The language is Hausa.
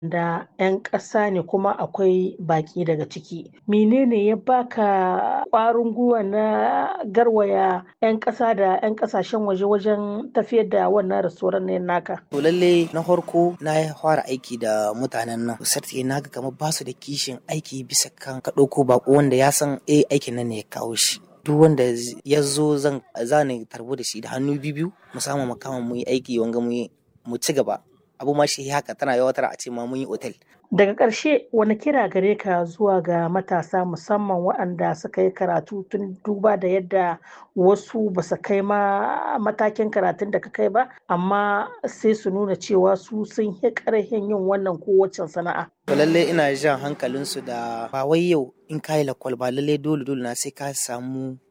da 'yan ƙasa ne kuma akwai baƙi daga ciki. Menene ya baka ƙwarin gwiwa na garwaya 'yan ƙasa da 'yan ƙasashen waje wajen tafiyar da wannan restoran ne naka? To lalle na farko na fara aiki da mutanen nan. Sarti na ga kamar ba su da kishin aiki bisa kan ka ɗauko baƙo wanda ya san eh aikin nan ne ya kawo shi. Duk wanda ya zo zan zani tarbo da shi da hannu biyu mu samu mu kama mu yi aiki wanga mu ci gaba. abu ma shi haka tana yawatar a ce ma mun yi otel. Daga ƙarshe wani kira gare ka zuwa ga matasa musamman waɗanda suka yi karatu tun duba da yadda wasu ba su kai ma matakin karatun da ka kai ba amma sai su nuna cewa su sun yi ƙarfin yin wannan kowace sana'a. To lallai ina jan hankalinsu da ba wai yau in ka yi lakwal ba lallai dole dole na sai ka samu